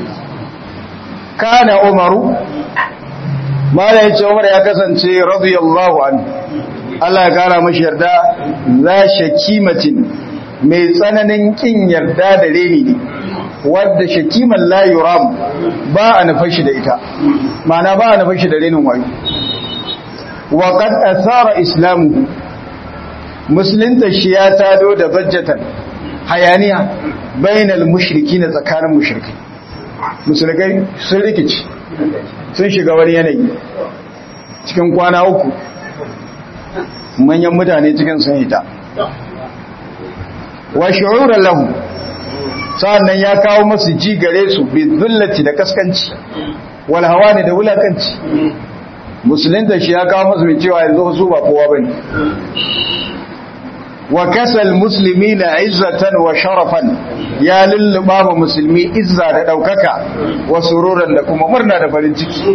kana umaru mala yace umar ya kasance radiyallahu anhu Allah ya kara mashi yarda za shakimatin mai tsananin kin yarda da reni ne wadda shakiman la yuram ba a nufar shi da ita ma'ana ba a nufar shi da renin wayo wa qad asara islamu musulunta shi ya tado da bajjatan hayaniya bainal mushriki na tsakanin mushrikai musulkai sun rikici sun shiga wani yanayi cikin kwana uku manyan mutane cikin sun hita wa shu'uran lahu sa'annan ya kawo masu ji gare su bi dhullati da kaskanci wal hawani da wulakanci musulunta shi ya kawo masu cewa yanzu su ba kowa bane wa kasal muslimina izzatan wa sharafan ya lulluba ma musulmi izza da daukaka wa sururan da kuma murna da farin ciki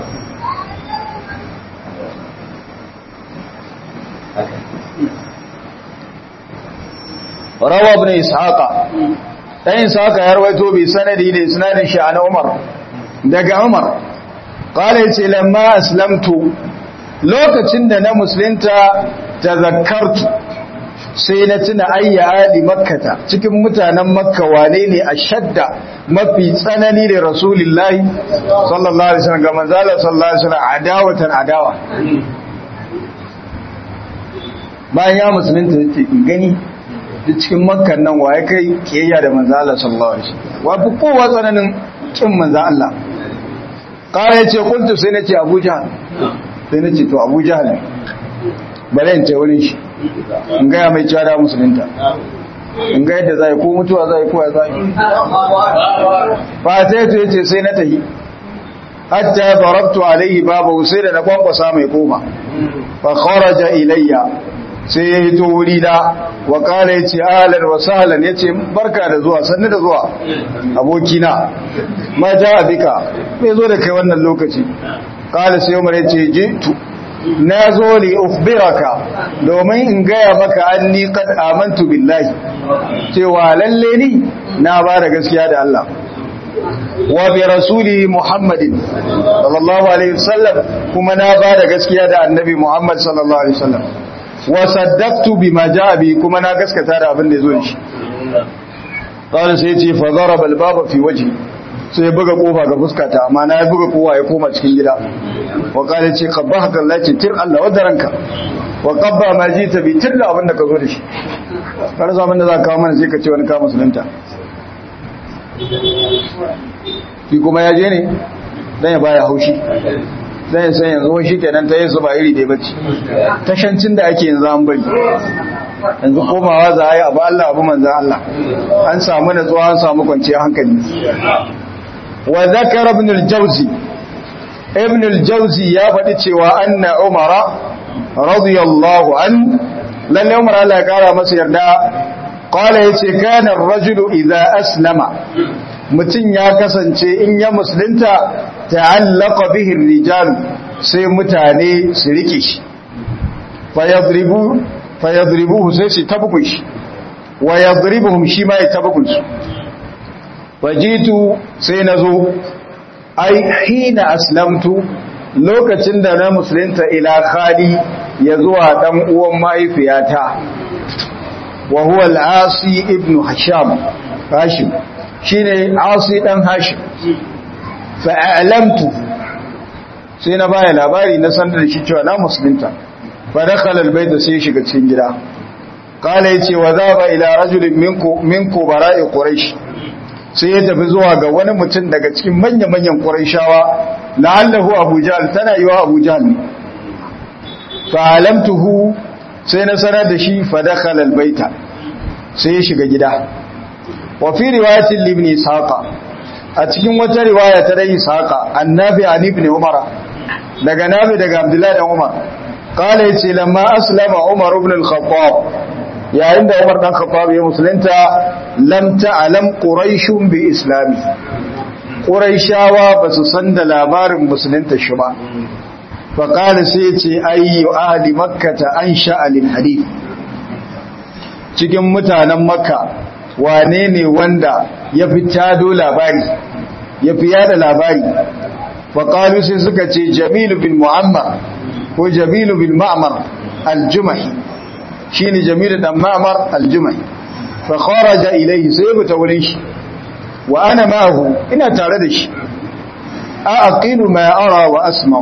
rawa ibn ishaqa dan ishaqa ya rawaito bi sanadi da isnadin shi an umar daga umar qala yace lamma aslamtu lokacin da na musulunta tazakkartu sai na tuna ayya ali makkata cikin mutanen makka wane ne a shadda mafi tsanani da rasulullahi sallallahu alaihi wasallam ga manzala sallallahu alaihi wasallam adawatan adawa bayan ya musulunta yace in gani cikin makkan nan waye kai kiyayya da manzala sallallahu alaihi wasallam wa fi kowa tsananin kin manzo Allah kare yace kuntu sai nace Abu Jahl sai nace to Abu Jahl bare in ce wurin shi in gaya mai cewa da musulunta in ga yadda zai ko mutuwa zai ko ya zai ba sai to yace sai na tahi hatta darabtu alaihi babu sai da na kwankwasa mai koma fa kharaja ilayya sai ya hito wuri da wa kala yace ahlan wa sahlan yace barka da zuwa sannu da zuwa abokina ma ja bika me zo da kai wannan lokaci kala sai Umar yace jitu na zo li ukhbiraka domin in gaya maka anni qad amantu billahi cewa lalle ni na ba da gaskiya da Allah wa bi rasuli muhammadin sallallahu alaihi wasallam kuma na ba da gaskiya da annabi muhammad sallallahu alaihi wasallam wa saddaqtu bima jaa bi kuma na gaskata da abin da yazo shi qala sai ce fa daraba al-baba fi wajhi sai buga kofa ga fuskata amma na buga kowa ya koma cikin gida wa qala ce qabbahaka Allah ce tir Allah wadaranka wa qabba ma jita bi tir da abin da ka zo da shi kar zaman da za ka kawo mana sai ka ce wani ka musulunta shi kuma ya je ne dan ya baya haushi dan ya san yanzu shi kenan ta yi su ba iri dai bace tashancin da ake yanzu an bari yanzu komawa za a yi abu Allah abu manzan Allah an samu natsuwa an samu kwanciyar hankali wa zakara ibn al-jawzi ibn al-jawzi ya faɗi cewa anna umara radiyallahu an lalle umar Allah ya kara masa yarda qala yace kana ar-rajulu idza aslama mutum ya kasance in ya musulunta ta'allaqa bihi ar-rijal sai mutane su rike shi fayadribu fayadribuhu sai su tabukun shi wa yadribuhum shi ma ya tabukun su fajitu sai nazo ai hina aslamtu lokacin da na musulunta ila khali ya zuwa dan uwan mahaifiyata wa huwa al-asi ibn hasham hashim shine asi dan hashim fa a'lamtu sai na baya labari na sanar da shi cewa na musulunta fa dakhala al-bayt sai shiga cikin gida kala yace wa zaba ila rajulin minku minku bara'i quraish sai ya tafi zuwa ga wani mutum daga cikin manya-manyan quraishawa la'allahu abu jahl tana yiwa abu jahl ne fa alamtuhu sai na sanar da shi fa dakhala al-bayta sai ya shiga gida wa fi riwayatin ibn ishaqa a cikin wata riwaya ta dai ishaqa annabi an ibn umar daga nabi daga abdullahi dan umar qala yace lamma aslama umar ibn al-khattab yayin da umar dan khattab ya musulunta lam ta'lam quraish bi islami quraishawa basu san da labarin musulunta shi ba fa qala sai yace ayyu ahli makkah ansha lil hadith cikin mutanen makka wane ne wanda ya fi tado labari ya fi yada labari faƙalu sai suka ce jamilu bin mu'ammar ko jamilu bin ma'amar aljumahi shi ne jamilu dan ma'amar aljumahi faƙaraja ilaihi sai buta wurin shi wa ana ma'ahu ina tare da shi a aqilu ma ara wa asma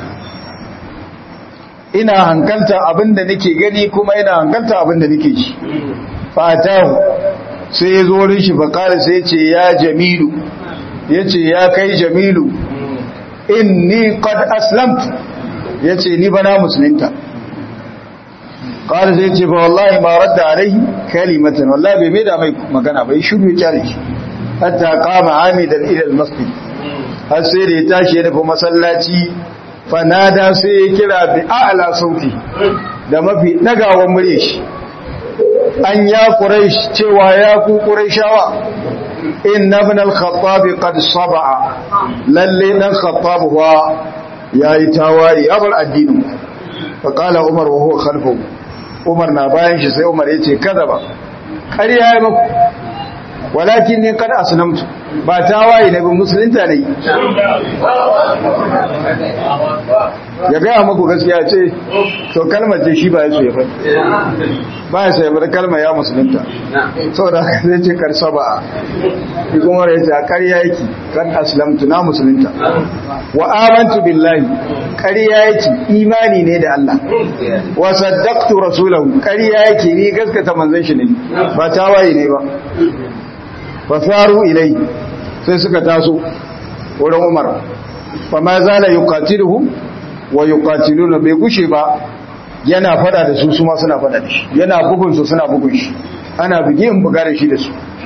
ina hankalta abinda nake gani kuma ina hankalta abinda nake ji fatahu sai ya zo wurin shi faƙari sai ce ya jamilu ya ce ya kai jamilu inni qad aslamtu ya ce ni bana musulunta ƙari sai ce ba wallahi ma radda alai kalimatan wallahi bai mai da mai magana bai shiru ya kyale shi hatta kama amidan ilal masjid har sai da ya tashi ya nufi masallaci fanada sai ya kira bi a'la sauti da mafi dagawan murya shi an ya quraish cewa ya ku quraishawa inna ibn al-khattab qad sab'a lalle dan khattab huwa yayi tawari abar addinin fa qala umar wa huwa khalfu umar na bayan shi sai umar yace kada ba ƙarya yayi muku walakin ni kad aslamtu ba tawaye ne ba musulunta ne ya gaya muku gaskiya ce to kalmar ce shi ba ya so ya faɗi ba ya so ya faɗi kalmar ya musulunta sau da haka zai ce karsa ba a yi kuma ya ce a ƙarya yake kan aslamtu na musulunta wa amantu billahi ƙarya yake imani ne da Allah wa saddaqtu rasulahu ƙarya yake ni gaskata manzon shi ne ba tawaye ne ba fasaru ilai sai suka taso wurin umar fa ma zala yuqatiluhum wa yuqatiluna bai gushe ba yana fada da su su ma suna fada da shi yana bugun su suna bugun shi ana buge in buga da shi da su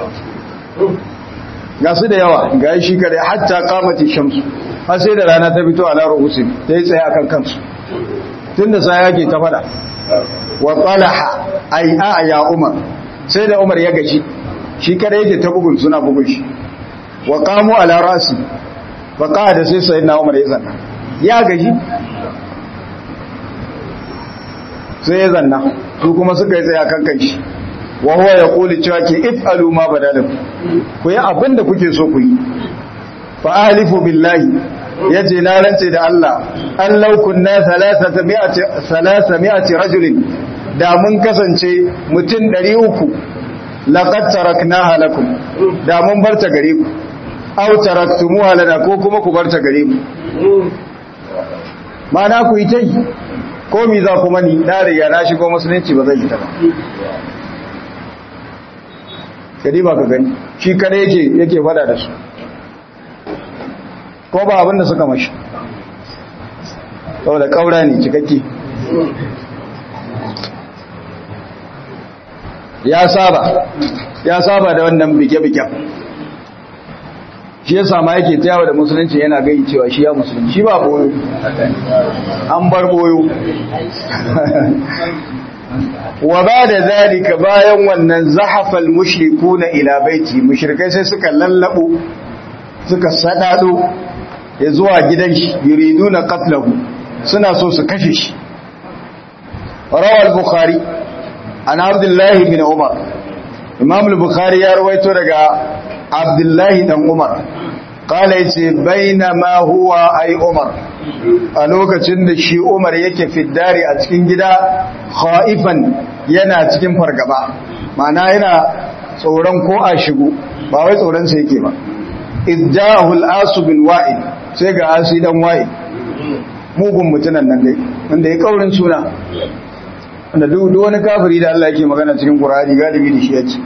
ga su da yawa ga shi kare hatta qamati shamsu har sai da rana ta fito ala ruhusin sai tsaye akan kansu tunda sai yake ta fada wa talaha ay a ya umar sai da umar ya gaji shi kada yake ta bugun suna bugun shi wa qamu ala rasi fa qada sai sayyidina umar ya zanna ya gaji sai ya zanna su kuma suka yi tsaya kan kai shi wa huwa yaqulu cewa ke if'alu ma badalakum ku yi abin da kuke so ku yi fa ahlifu billahi yace na rance da Allah an law kunna 300 300 rajulin da mun kasance mutum 300 laqad taraknaha lakum da mun barta gare ku aw taraktumuha lana ko kuma ku barta gare mu mana ku yi tai ko mi za ku mani na riga na shigo musulunci ba zai fita ba kadi ba ka gani shi kare yake yake fada da su ko ba abinda suka mashi saboda kaura ne cikakke ya saba ya saba da wannan bige-bigen shi ya sama yake tayawa da musulunci yana gai cewa shi ya musulunci shi ba boyo an bar boyo wa ba da zalika bayan wannan zahafal mushrikuna ila baiti mushrikai sai suka lallabo suka sadado ya zuwa gidan shi yuriduna qatlahu suna so su kashe shi rawal bukhari an abdullahi bin umar imam al-bukhari ya rawaito daga abdullahi dan umar kala yace bainama huwa ay umar a lokacin da shi umar yake fiddari a cikin gida khaifan yana cikin fargaba ma'ana yana tsoron ko a shigo ba wai tsoron sa yake ba idjahu al-asu bin wa'il sai ga asi dan wa'il mugun mutunan nan dai wanda ya kaurin suna wanda duk wani kafiri da Allah yake magana cikin Qur'ani galibi da shi yake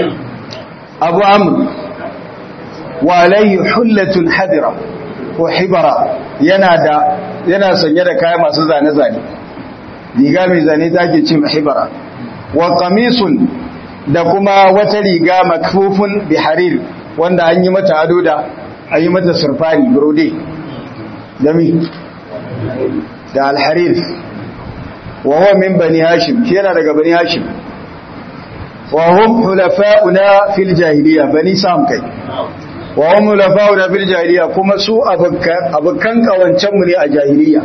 Abu Amr wa alayhi hullatun hadira ko hibara yana da yana sanye da kaya masu zane zane riga mai zane take ce hibara wa qamisun da kuma wata riga makfufun bi harir wanda an yi mata ado da an yi mata surfani brode dami da al-harir wa huwa min bani hashim shi yana daga bani hashim wa hum hulafa'una fil jahiliya bani sam kai wa hum hulafa'una fil jahiliya kuma su abukan abukan kawancan mu ne a jahiliya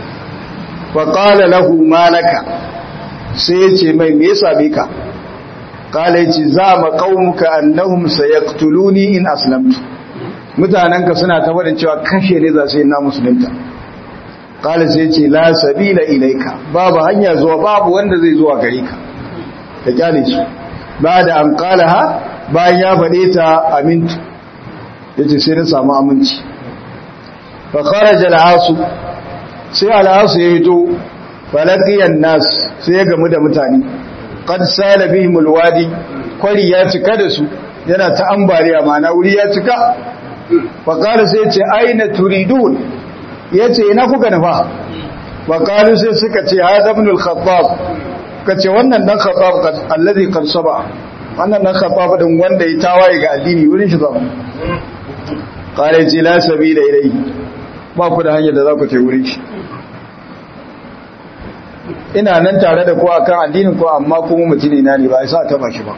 wa qala lahu malaka sai yace mai me yasa be ka qala yace za ma qaumuka annahum sayaqtuluni in aslamtu mutananka suna tabbata cewa kashe ne za su yi na musulunta kala sai ce la sabila ilaika babu hanya zuwa babu wanda zai zuwa gare ka da kyale su ba da an kala ha bayan ya faɗe ta amintu ya ce sai na samu aminci fa kharaja al'asu sai al'asu ya hito falaqiyan nas sai ya gamu da mutane qad sala bihim alwadi kwari ya cika da su yana ta ambaliya mana wuri ya cika fa qala sai ya ce aina turidun ya ce ina kuka nufa bakalu sai suka ce ha zabnul khattab ka ce wannan dan khattab allazi qad saba wannan dan khattab din wanda ya tawaye ga addini wurin shi zama qala ji la sabila ilayhi ba ku da hanyar da za ku ce wurin shi ina nan tare da ku akan addinin ku amma kuma mutune na ne ba ya sa taba shi ba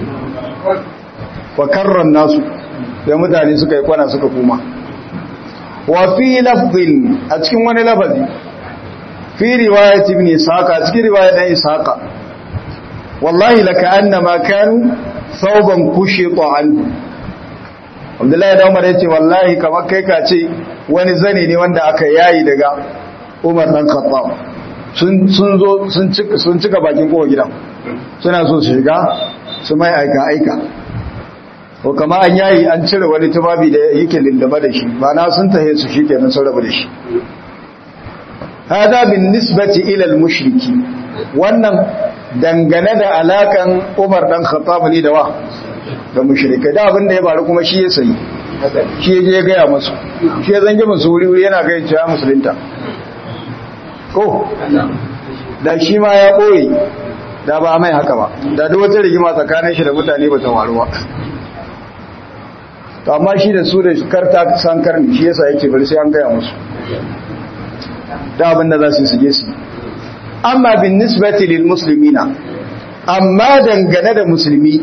wa karran nasu da mutane suka yi kwana suka kuma wa fi lafzin a cikin wani lafazi fi riwayat ibn ishaqa cikin riwayat dan ishaqa wallahi laka annama kanu thawban kushita an Abdullahi da Umar yace wallahi kamar kai ka ce wani zane ne wanda aka yayi daga Umar dan Khattab sun sun zo sun cika sun cika bakin kowa gidan suna so su shiga su mai aika aika ko kama an yayi an cire wani tubabi da yake lindaba da shi ba na sun tahe su shikenan sun rabu da shi hada bin nisbati ila al-mushriki wannan dangane da alakan Umar dan Khattab ne da wa da mushrikai da abin da ya faru kuma shi ya sayi shi ya je gaya musu shi ya zange musu wuri wuri yana gaya cewa musulunta ko da shi ma ya boye da ba mai haka ba da duk wata rigima tsakanin shi da mutane ba ta faru ba to amma shi da su da karta san karni shi yasa yake bari sai an gaya musu da abin da za su su je su amma bin nisbati lil muslimina amma dangane da musulmi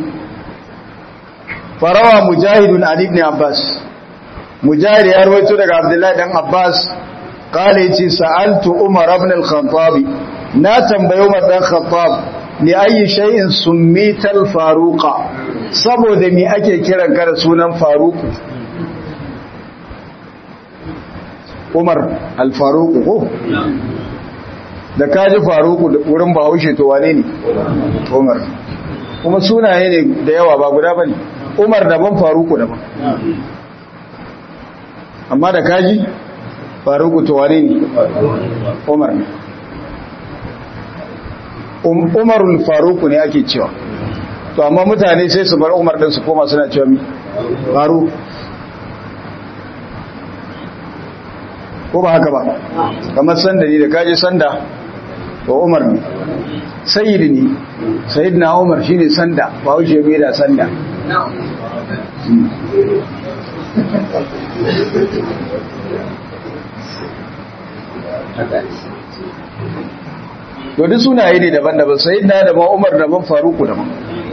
farawa mujahidun ali ibn abbas mujahid ya rawaito daga abdullahi dan abbas qala yace sa'altu umar ibn al-khattab na tambayo madan khattab li ayi shay'in summital faruqa saboda me ake kiran ka da sunan faruku Umar al-Faruq ko da kaji Faruku da wurin Bahaushe to wane ne Umar kuma sunaye ne da yawa ba guda bane Umar daban Faruku daban amma da kaji Faruku to wane ne Umar ne Umarul Faruku ne ake cewa to amma mutane sai su bar Umar din su koma suna cewa mi Faruku ko ba haka ba kamar sanda ne da kaje sanda to umar ne sayyid ne sayyidina umar shine sanda ba wuce mai da sanda to duk sunaye ne daban-daban sayyidina daban umar daban faruku daban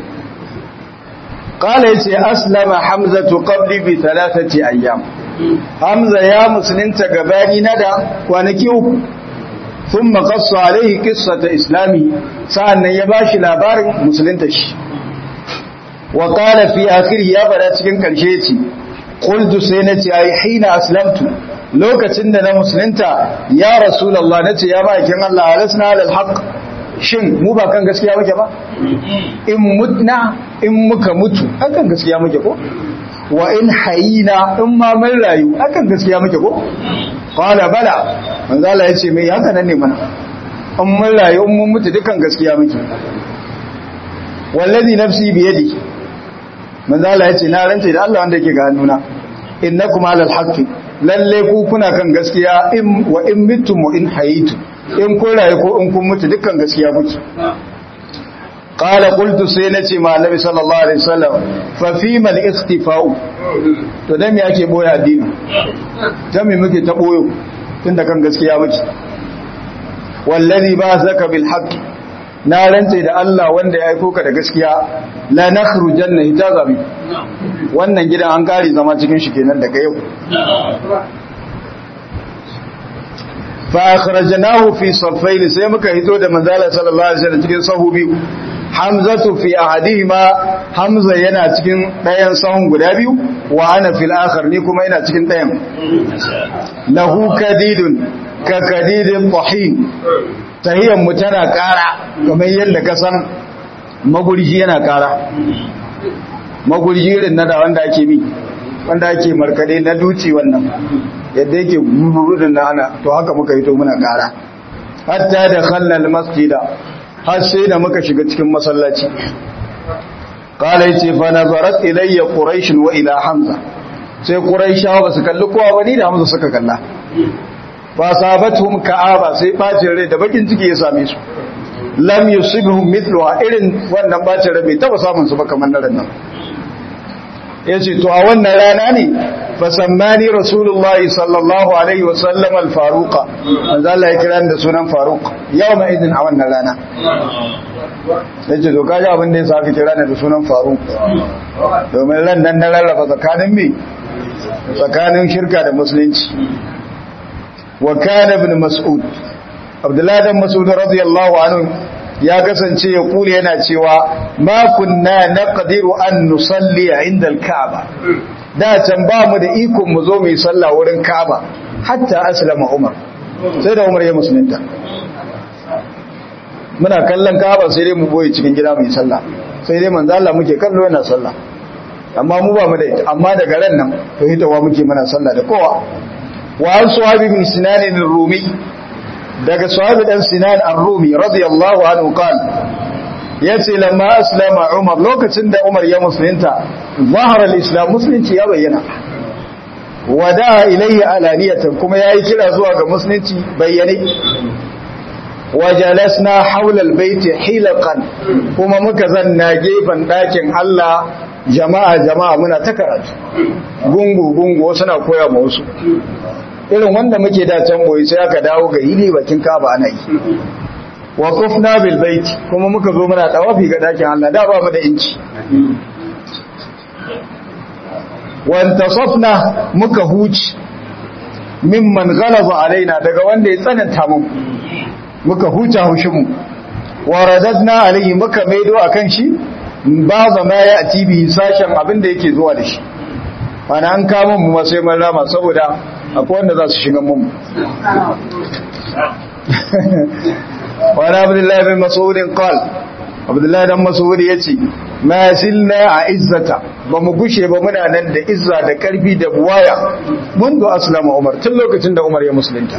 قال يتي أسلم حمزة قبلي بثلاثة أيام Hamza ya musulunta gabani na da kwanaki uku sun makasu alaihi kissata islami sa'annan ya bashi labarin musulunta shi wa qala fi akhir ya fada cikin karshe ce qultu sai nace ai hina aslamtu lokacin da na musulunta ya rasulullah nace ya bakin Allah alasna alal haqq shin mu ba kan gaskiya muke ba in mutna in muka mutu akan gaskiya muke ko wa in hayina in ma mun rayu akan gaskiya muke ko qala bala manzo Allah yace me haka nan ne mana in mun rayu in mun mutu dukan gaskiya muke wallazi nafsi bi yadi manzo Allah yace na rance da Allah wanda yake ga hannuna innakum alal haqqi lalle ku kuna kan gaskiya in wa in mittum wa in hayitu in kun rayu ko in kun mutu dukan gaskiya kuke qala qultu sai nace ma annabi sallallahu alaihi wasallam fa fi mal ikhtifa'u to dan me yake boye addini dan me muke ta boyo tunda kan gaskiya muke wallazi ba'athaka bil haqq na rantse da Allah wanda ya aiko ka da gaskiya la nakhrujanna hitazabi wannan gidan an kare zama cikin shi kenan daga yau fa akhrajnahu fi saffayn sai muka hito da manzala sallallahu alaihi wasallam cikin sahu biyu hamzatu fi ahadihima hamza yana cikin ɗayan sahun guda biyu wa ana fil akhar ni kuma ina cikin ɗayan lahu kadidun ka kadidin tahin tahiyyar mu tana ƙara kamar yadda ka san magurji yana ƙara magurji irin na da wanda ake mi wanda ake markade na duci wannan yadda yake gururudin na ana to haka muka yi to muna ƙara hatta da khallal masjida har sai da muka shiga cikin masallaci qala yace fa nazarat ilayya quraish wa ila hamza sai quraishawa basu kalli kowa ba ni da hamza suka kalla fa sabatuhum ka'aba sai bacin rai da bakin ciki ya same su lam yusibhum mithluha irin wannan bacin rai bai taba samun su ba kamar nan nan yace to a wannan rana ne fa sammani rasulullahi sallallahu alaihi wa sallam al-faruqa manzo Allah ya kira da sunan faruq yawma idin a wannan rana yace to kaji abin da yasa aka kira da sunan faruq domin ran nan na rarraba tsakanin me tsakanin shirka da musulunci wa kana ibn mas'ud abdullahi dan mas'ud radiyallahu anhu ya kasance ya kule yana cewa ma kunna naqdiru an nusalli inda al-ka'ba da can ba mu da iko mu zo mu yi sallah wurin ka'ba hatta aslama umar sai da umar ya musulunta muna kallon ka'ba sai dai mu boye cikin gida mu yi sallah sai dai manzo Allah muke kallo yana sallah amma mu ba mu da ita amma daga ran nan to hitawa muke muna sallah da kowa wa an suhabi bin sinan ar-rumi daga sahabi dan sinan ar-rumi radiyallahu anhu qala yace lamma aslama umar lokacin da umar ya musulunta zahara al-islam musulunci ya bayyana wada ilayhi alaniyatan kuma yayi kira zuwa ga musulunci bayyane wajalasna haula al-bait hilaqan kuma muka zanna gefen dakin Allah jama'a jama'a muna ta karatu gungu gungu suna koya ma wasu irin wanda muke da can boye sai aka dawo ga hili bakin kaba ana yi wa kufna bil bait kuma muka zo muna tawafi ga dakin Allah da ba mu da inci wa intasafna muka huci mimman ghalaza alaina daga wanda ya tsananta mu muka huta haushinmu wa radadna alayhi muka maido akan shi ba zama ya atibi sashen abin da yake zuwa da shi mana an kama mu ma sai mun rama saboda akwai wanda za su shiga mu wa abdullahi bin mas'ud qala abdullahi dan mas'ud yace ma silna a izzata ba mu gushe ba muna nan da izza da karfi da buwaya mundu aslama umar tun lokacin da umar ya musulunta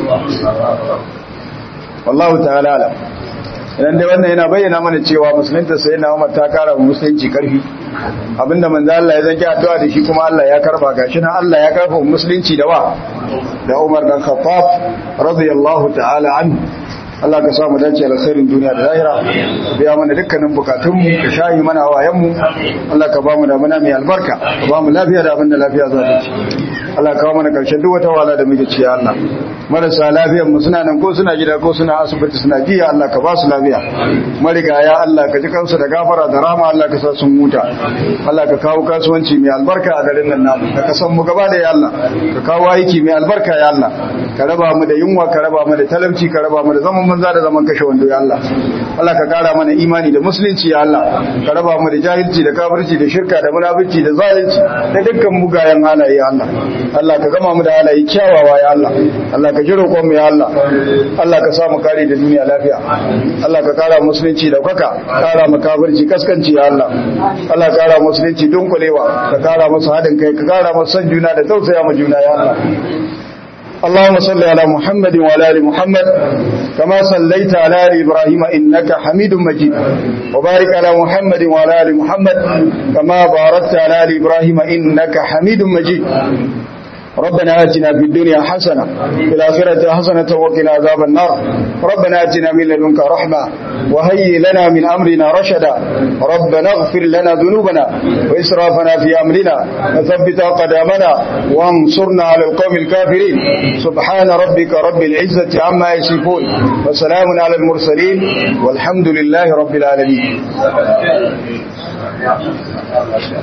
wallahu ta'ala alam idan dai wannan yana bayyana mana cewa musulunta sai na umar ta kara wa musulunci karfi abinda manzo Allah ya zanki addu'a da shi kuma Allah ya karba gashi nan Allah ya karfa musulunci da wa da Umar dan Khattab radiyallahu ta'ala anhu Allah ka samu dace alkhairin duniya da lahira biya mana dukkanin bukatunmu ka shayi mana hawayenmu Allah ka ba mu da muna mai albarka ka ba mu lafiya da abinda lafiya za ta ci Allah ka kawo mana karshen duk wata wala da muke ci Allah marasa lafiyar mu suna nan ko suna gida ko suna asibiti suna jiya Allah ka ba su lafiya marigaya Allah ka ji kansu da gafara da rahama Allah ka sa sun huta Allah ka kawo kasuwanci mai albarka a garin nan namu ka kasan mu gaba da ya Allah ka kawo aiki mai albarka ya Allah ka raba mu da yunwa ka raba mu da talauci ka raba mu da zaman banza da zaman kashe wando ya Allah Allah ka kara mana imani da musulunci ya Allah ka raba mu da jahilci da kafirci da shirka da munafici da zalunci da dukkan mugayen halaye ya Allah Allah ka gama mu da halaye kyawawa ya Allah Allah ka ji roƙon mu ya Allah Allah ka sa mu kare da duniya lafiya Allah ka kara musulunci da kwaka kara mu kafirci kaskanci ya Allah Allah ka kara musulunci dunkulewa ka kara musu haɗin kai ka kara musu san juna da tausaya mu juna ya Allah اللهم صل على محمد وعلى ال محمد كما صليت على ال ابراهيم انك حميد مجيد وبارك على محمد وعلى ال محمد كما باركت على ال ابراهيم انك حميد مجيد ربنا آتنا في الدنيا حسنة في الآخرة حسنة وقنا عذاب النار ربنا آتنا من لدنك رحمة وهيئ لنا من أمرنا رشدا ربنا اغفر لنا ذنوبنا وإسرافنا في أمرنا وثبت قدامنا وانصرنا على القوم الكافرين سبحان ربك رب العزة عما يصفون وسلام على المرسلين والحمد لله رب العالمين